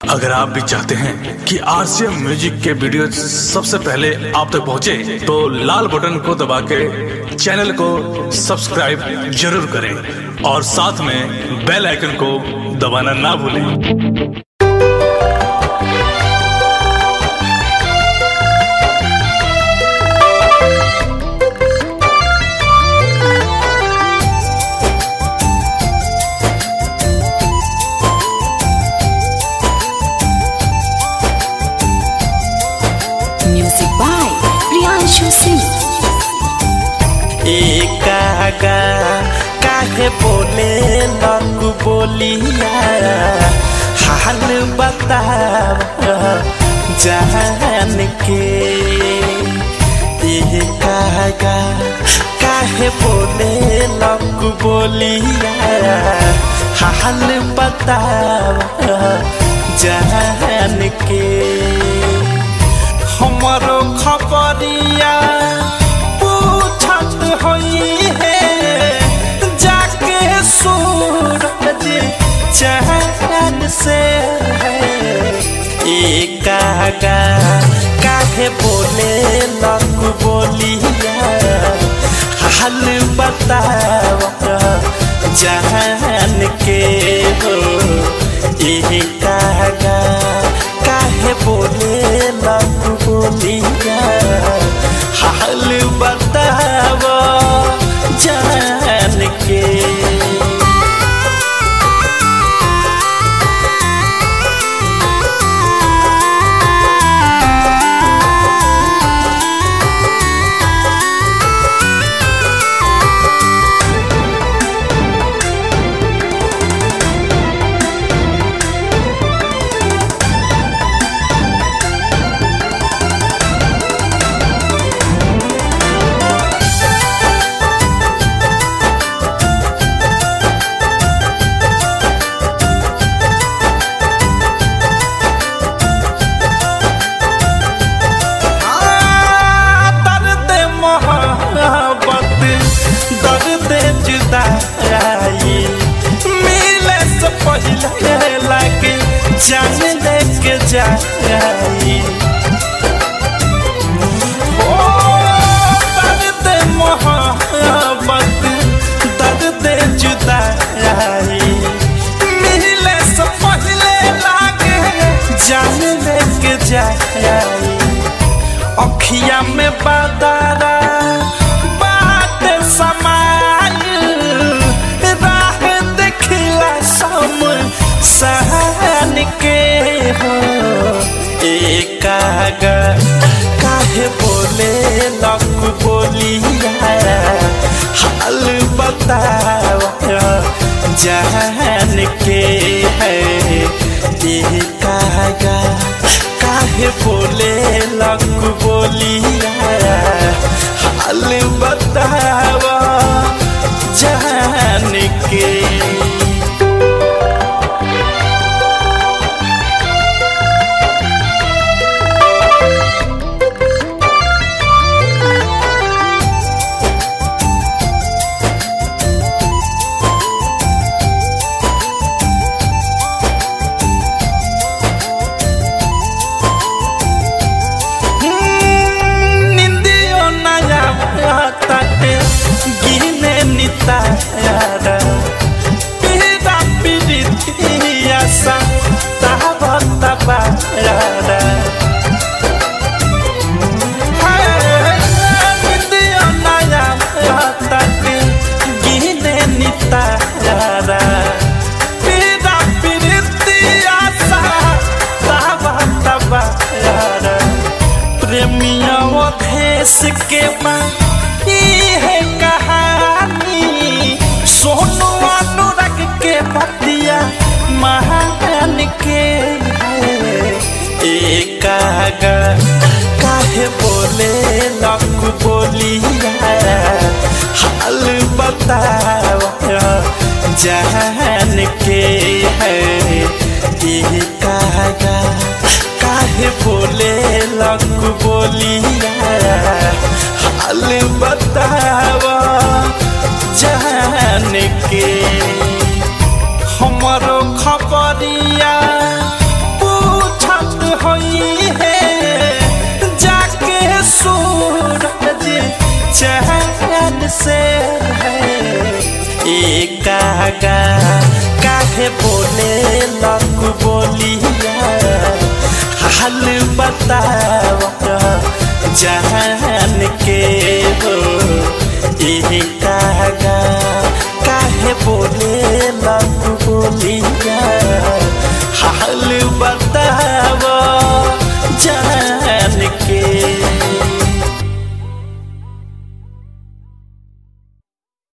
अगर आप भी चाहते हैं कि आरसीएम म्यूजिक के वीडियो सबसे पहले आप तक पहुंचे, तो लाल बटन को दबा के चैनल को सब्सक्राइब जरूर करें और साथ में बेल आइकन को दबाना ना भूलें Music by Priyanshu Singh. एकागा काहे बोले लकु बोलिया हाल बताव जान के एकागा काहे बोले लकु बोलिया हाल बताव जान के हमारो खबरिया पूछत होई है जाके सूरज चैन से एकागा काहे बोले लक बोलिया हाल बताव जान के हो एकागा काहे बोले लक बोलिया हाल बताव जान के दर्द मोहब्बत दर्द जुदाई मिले से पहले लगे जान लेके जाई ओ दर्द मोहब्बत दर्द जुदाई मिले से पहले लगे जान लेके जाई अखिया में बदरा बात समाय राह देखला सम सहन के हो एकागा काहे बोले लक बोलिया हाल बताव जान के है एकागा काहे बोले लक बोलिया हाल बताव जान के निंदियो नया ताटे गिने नितारा पीरा पीरितिया सा तावा ताबारा निंदियो नया ताटे गिने नितारा पीरा पीरितिया सा तावा ताबारा प्रेमिया देश के माँ है कहानी सोनू अनुराग के पतिया महान के है एकागा काहे बोले लक बोलिया हाल बताव जान के है एकागा काहे बोले लक बोलिया हाल बताव जान के हमरो खबरिया पू कागा काहे बोले लक बोलिया हाल बताव जहाँ